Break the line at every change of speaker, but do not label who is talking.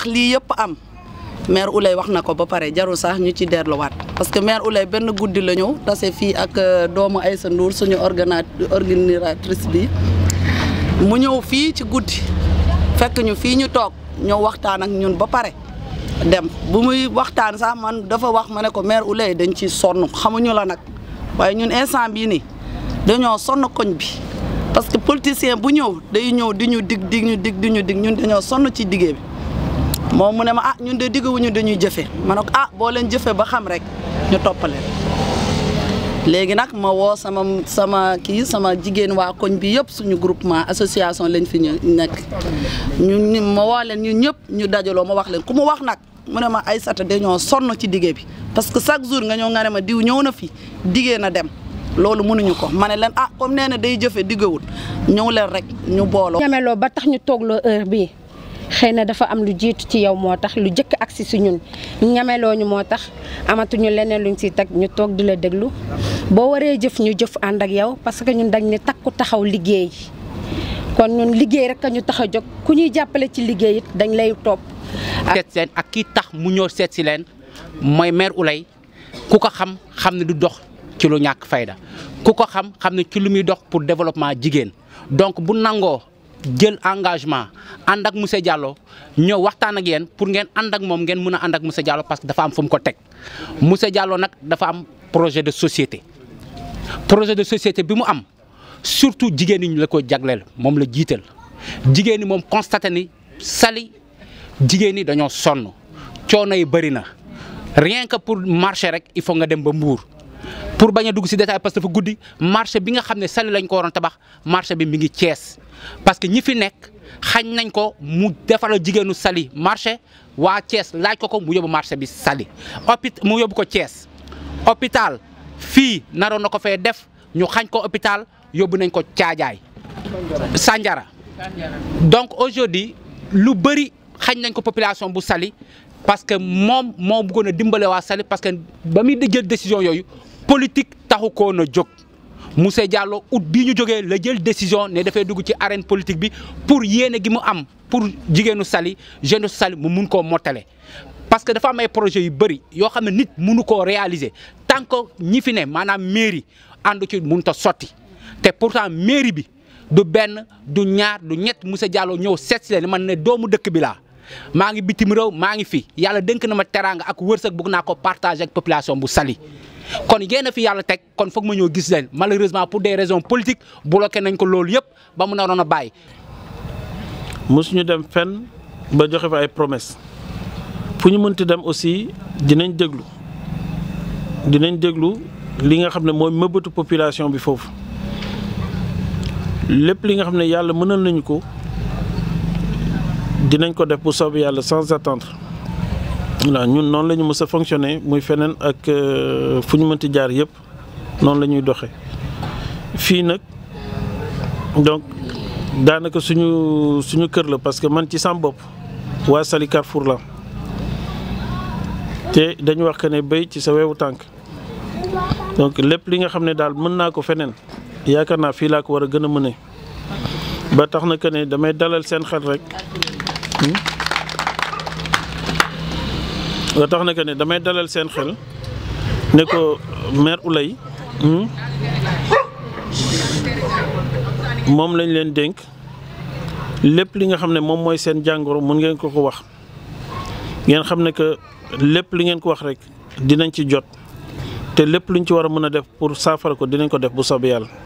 lii yëpp am maire Ouleye wax na ko ba pare jarul sax ñu ci delluwaat parce que maire Ouleye benn guddi la ñëw tase fii ak doomu Aïssa Ndour suñu organa organisatrice bi mu ñëw fii ci guddi fekk ñu fii ñu toog ñëw waxtaan ak ñun ba pare dem bu muy waxtaan sax man dafa wax ma ne ko maire Ouleye dañ ci sonn xamuñu la nag waaye ñun instant bii nii dañoo sonn koñ bi parce que politicien bu ñëw day ñëw di ñu dig dig ñu dig di ñu dig ñun dañoo sonn ci diggee bi moom mu ne ma ah ñun de digguwuñu dañuy jëfe ma ne ko ah boo leen jëfe ba xam rek ñu toppaleen léegi nag ma woo sama sama kii sama jigéen waa koñ bi yëpp suñu groupement association lañ fi ñu nekk ñun ma woo leen ñun ñëpp ñu dajaloo ma wax leen ku mu wax nag mu ne ma Aïssata dañoo sonn ci diggee bi parce que chaque jour nga ñëw nga ne ma diw ñëw na fi diggee na dem loolu mënuñu ko ma ne leen ah comme nee na day jëfe diggawul ñëw leen rek ñu booloo.
ñameloo ba tax ñu toogloo heure bii xëy na dafa am lu jiitu ci yow moo tax lu jëkk agsi si ñun ñameloo ñu moo tax amatuñu leneen luñ siy teg ñu toog di la déglu boo waree jëf ñu jëf ànd ak yow parce que ñun dañ ne takku taxaw liggéey kon ñun liggéey rek a ñu tax a jóg ku ñuy jàppale ci liggéey it dañ lay topp.
seet seen ak kii tax mu ñëw seet si leen mooy maire Ouleye ku ko xam xam ne du dox ci lu ñàkk fayda ku ko xam xam ne ci lu muy dox pour développement jigéen donc bu nangoo jël engagement ànd ak monsieur Diallo ñëw waxtaan ak yéen pour ngeen ànd ak moom ngeen mën a ànd ak monsieur Diallo parce que dafa am fu mu ko teg monsieur Diallo nag dafa am projet de société projet de société bi mu am surtout jigéen ñi la ko jagleel moom la jiital jigéen ñi moom constaté ni Saly jigéen ñi dañoo sonn coono yi bëri na rien que pour marché rek il faut nga dem ba Mbour pour bañ a dugg ci détail parce que dafa guddi marché bi nga xam ne Saly lañ ko waroon tabax marché bi mi ngi Thiès parce que ñi fi nekk xañ nañ ko mu defaral jigéenu Saly marché waa Thiès laaj ko ko mu yóbbu marché bi Saly hôpital mu yóbbu ko Thiès hôpital fii naroon na ko fee def ñu xañ ko hôpital yóbbu nañ ko Caajaay Sandiara donc aujourd'hui lu bëri xañ nañ ko population bu Saly parce que moom moo bëggoon a dimbale waa Saly parce que ba muy jël décision yooyu politique taxu koo na jóg Moussa Diallo août bii ñu jógee la jël décision ne dafay dugg ci arène politique bi pour yéene gi mu am pour jigéenu Saly jeune Saly mu mun koo mottale parce que dafa am ay projets yu bëri yoo xam ne nit mënu koo réaliser tant que ñi fi ne maanaam mairie àndu ci mënut a sotti te pourtant mairie bi du benn du ñaar du ñett Moussa Diallo ñëw seet si leen man ne doomu dëkk bi laa maa ngi bitim réew maa ngi fi yàlla dénk na ma teraanga ak wërsëg bëgg naa ko partager ak population bu Saly kon yéen a fi yàlla teg kon foog ma ñëw gis leen malheureusement pour des raisons politiques bloqué nañ ko loolu yëpp ba mu naroon a bàyyi.
mosuñu dem fenn ba joxe fa ay promesse fu ñu mënti dem aussi dinañ déglu dinañ déglu li nga xam ne mooy mëbëtu population bi foofu lépp li nga xam ne yàlla mënal nañu ko dinañ ko def bu soobee yàlla sans attendre voilà ñun noonu la ñu mës a fonctionner muy feneen ak fu ñu mënti jaar yëpp noonu la ñuy doxee fii nag donc daanaka suñu suñu kër la parce que man ci sam bopp waa Saly Carrefour la te dañu wax que ne béy ci sa weewu tànk donc lépp li nga xam ne daal mën naa ko feneen yaakaar naa fii laa ko war a gën a mëne ba tax na que ne damay dalal seen xel rek ba tax na que ne damay dalal seen xel ne ko maire Ouleye moom lañ leen dénk lépp li nga xam ne moom mooy seen jàngoro mun ngeen ko ko wax ngeen xam ne que lépp li ngeen ko wax rek dinañ ci jot te lépp luñ ci war a mën a def pour saafara ko dinañ ko def bu soobee yàlla.